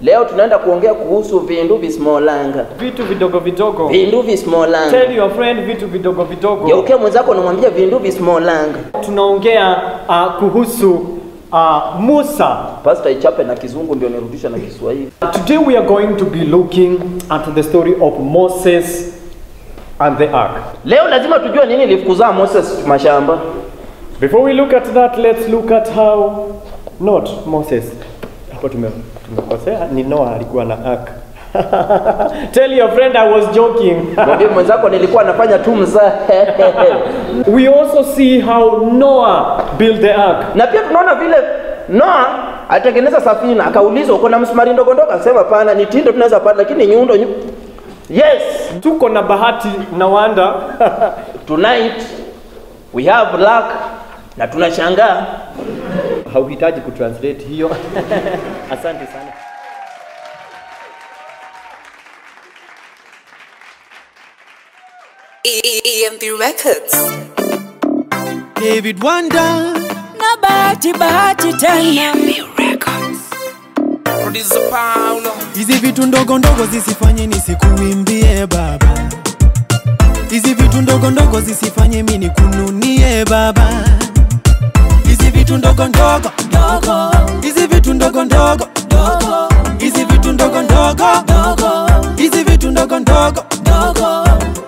Leo tunaenda kuongea kuhusu vindu vismolanga. vitu vidogo vidogo. Vindu vismolanga. Tell your friend vitu vidogo vidogo. Geukia mwenzako unamwambia vindu vismolanga. Tunaongea uh, kuhusu uh, Musa. Pastor ichape na kizungu ndio nirudisha na Kiswahili. Today we are going to be looking at the story of Moses and the ark. Leo lazima tujue nini ilifukuzaa Moses mashamba. Before we look at that, let's look at how not Moses. Hapo tume tumekosea, ni Noah alikuwa na ark. Tell your friend I was joking. Mwambie mwenzako nilikuwa nafanya tu mzaha. we also see how Noah built the ark. na pia tunaona vile Noa atengeneza safina, akaulizwa uko na msumari ndogo ndogo, akasema pana ni tindo tunaweza pata, lakini nyundo nyu... Yes, Tuko na bahati na wanda tonight we have luck na tunashangaa hauhitaji kutranslate hiyo. Asante sana. EMB Records. David Wanda na bahati bahati tena Producer Paulo. hizi vitu ndogo ndogo zisifanye nisikuimbie baba hizi vitu ndogo ndogo zisifanye mi nikununie baba hizi vitu ndogo ndogo dogo hizi vitu ndogo ndogo dogo hizi vitu ndogo ndogo dogo hizi vitu ndogo ndogo dogo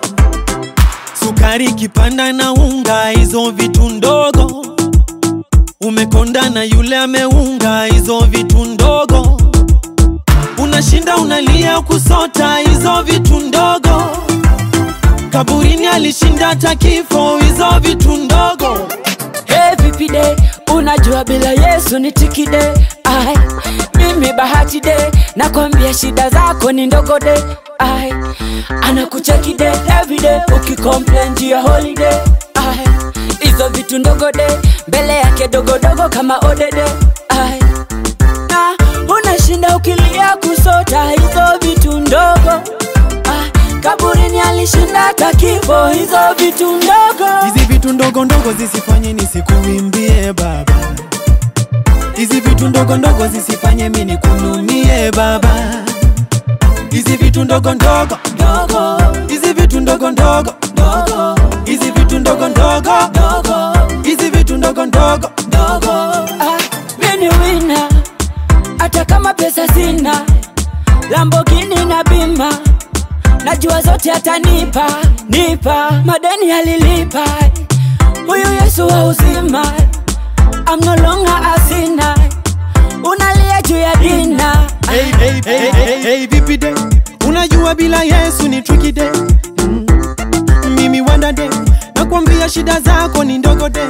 sukari kipanda na unga hizo vitu ndogo umekonda na yule ameunga hizo vitu ndogo unashinda unalia kusota hizo vitu ndogo kaburini alishinda hata kifo hizo vitu ndogo Hey, vipi de unajua bila yesu ni tikide ai mimi bahati de nakwambia shida zako ni ndogo de ai anakucheki de everyday ukicomplain juu ya holiday ai hizo vitu ndogo de mbele yake dogodogo kama odede ai na unashinda ukilia kusota hizo vitu ndogo ai kaburini alishinda hata kifo hizo vitu ndogo hizi vitu ndogo ndogo zisifanye nisikuimbie baba hizi vitu ndogo ndogo zisifanye mi nikununie baba hizi vitu ndogo ndogo dogo hizi vitu ndogo ndogo dogo hizi vitu ndogo ndogo dogo hizi vitu ndogo ndogo dogo ah, mini wina hata kama pesa sina lambogini na bima najua zote atanipa nipa madeni alilipa huyu yesu wa uzima I'm no longer asina unalia juu ya dina hey, hey, hey, hey, hey, vipi de unajua bila yesu ni tricky de mm. mimi wanda de nakwambia shida zako ni ndogo de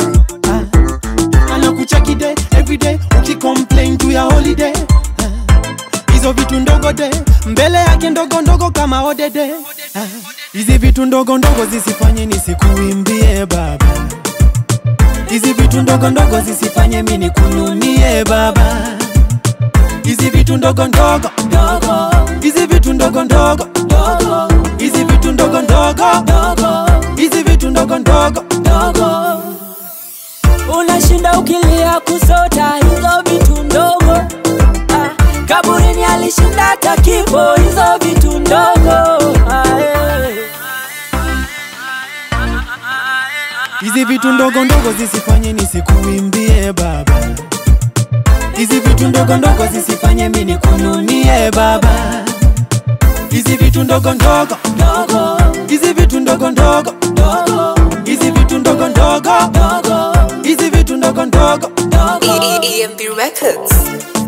ah. anakucheki de everyday ukicomplain juu ya holiday ah. hizo vitu ndogo de mbele yake ndogo ndogo kama odede ah. hizi vitu ndogo ndogo zisifanye nisikuimbie baba hizi vitu ndogo ndogo zisifanye mi nikununie baba hizi vitu ndogo ndogo dogo hizi vitu ndogo ndogo dogo hizi vitu ndogo ndogo dogo hizi vitu ndogo ndogo dogo unashinda ukilia kusota hizo vitu ndogo ah, kaburini alishinda hata kifo hizo vitu ndogo ah, eh. hizi vitu ndogo ndogo zisifanye nisikuimbie baba hizi vitu ndogo ndogo zisifanye mi nikununie baba hizi vitu ndogo ndogo dogo hizi vitu ndogo ndogo dogo hizi vitu ndogo ndogo dogo hizi vitu ndogo ndogo dogo EMB Records.